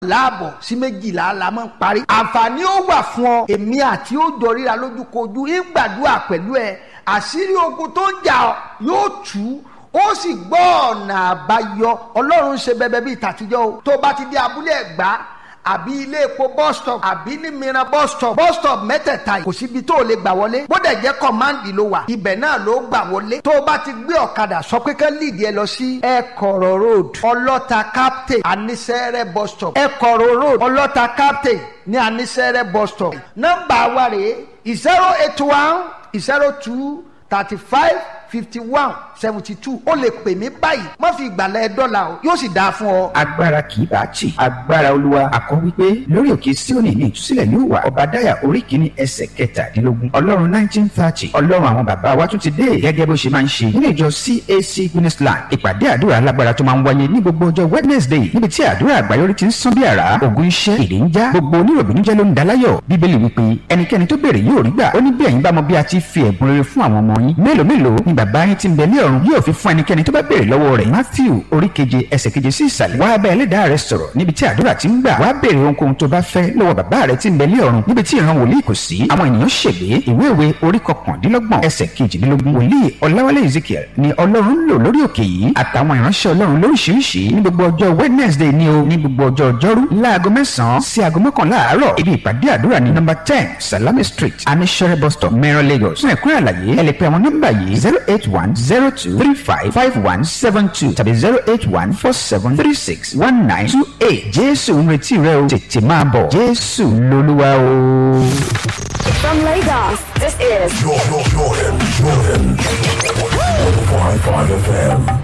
láàbọ̀ sí méjìlá la máa ń parí. àǹfààní ó wà fún ọ èmi àti ó jọ ríra lójúkojú ìgbàdúrà pẹ̀lú ẹ àṣírí ogun tó ń jà ọ́ yóò tú ó sì gbọ́ ọ̀nà àbáyọ ọlọ́run ṣe bẹbẹ bíi tàtijọ́ o tó bá ti dé abúlé ẹ̀gbá àbí ilé epo bus stop àbí ní mìíràn bus stop bus stop mẹ́tẹ̀ẹ̀ta yìí kò síbi tó o lè gbà wọlé bó dẹ̀ jẹ́ kọ́máǹdì ló wà ibẹ̀ náà ló gbà wọlé tó o bá ti gbé ọ̀kadà sọ pé kán lìdí ẹ lọ sí ẹ̀kọ̀rọ̀ road ọlọ́ta captain anisẹ́rẹ́ bus stop ẹ̀kọ̀rọ̀ road ọlọ́ta captain ní anisẹ́rẹ́ bus stop nọ́mbà wa rèé zero eight one zero two thirty five fifty one seventy two ó lè pè mí báyìí má fi ìgbàlẹ̀ dọ́là o yóò sì dáa fún ọ. agbára kì í bá tì agbára olúwa àkọ́ wípé lórí òkè síónì ní ìtúsílẹ̀ yóò wà ọ̀bàdáyà orí kìíní ẹsẹ̀ kẹtàdínlógún ọlọ́run nineteen thirty ọlọ́run àwọn bàbá wa tún ti dé gẹ́gẹ́ bó ṣe máa ń ṣe nínú ìjọ cac guinnessland ìpàdé àdúrà alágbára tó máa ń wáyé ní gbogbo ọjọ́ wednesday níbi tí àdúrà àgbáyọrí ti ń sán bí àrá ògùn iṣẹ́ ìdè ń já gbogbo oníròbìnújẹ́ ló ń daláyọ̀ bíbélì wípé ẹnikẹ́ni tó béèrè yóò rí gbà ó ní bí ẹ̀yin bá mọ bí a ti fi ẹ̀bùn rere fún àwọn ọmọ yín mélòó mélòó ni bàbá yín ti ń bẹ ní ọ̀run yóò fi fún ẹnikẹ́ni tó bá béèrè lọ́wọ́ rẹ̀ matthew orí keje ẹsẹ̀ keje sí ìsàlẹ̀ wá bá ẹlẹ́dàá rẹ sọ̀rọ̀ níbi tí àdúrà ti ń gbà wá béèrè ohunkóhun tó bá fẹ́ lọ́wọ́ bàbá rẹ ti ń bẹ ní ọ̀run níbi tí ìran wòlíì kò sí àwọn ènìyàn ṣègbè ìwé ìwé orí kọkàndínlọ́gbọ̀n ẹsẹ̀ kejìdínlógún wòlíì ọláwálé ezekiel ni ọlọ́run lò lórí òkè yìí àtàwọn ìránṣẹ́ ọlọ́run lóríṣiríṣi ní gbogbo ọjọ́ wednesday ni o ní gbogbo ọjọ́ ọjọ́rú láago mẹ́sàn-án sí aago mọ́kànlá àárọ̀ ibi ìpàdé àdúrà ní nọ́mbà ten salami street anishere bus stop mẹ́rọ lagos fún ẹ̀kúnrẹ́ àlàyé ẹ lè pe àwọn nọ́mbà yìí zero eight one zero two three five five one seven two tàbí zero eight one four seven three six one nine two eight jésù ń retí rẹ o tètè máa bọ̀ jésù lolúwa o. From Lagos, this is Jordan, Jordan, Jordan. 105.5 FM.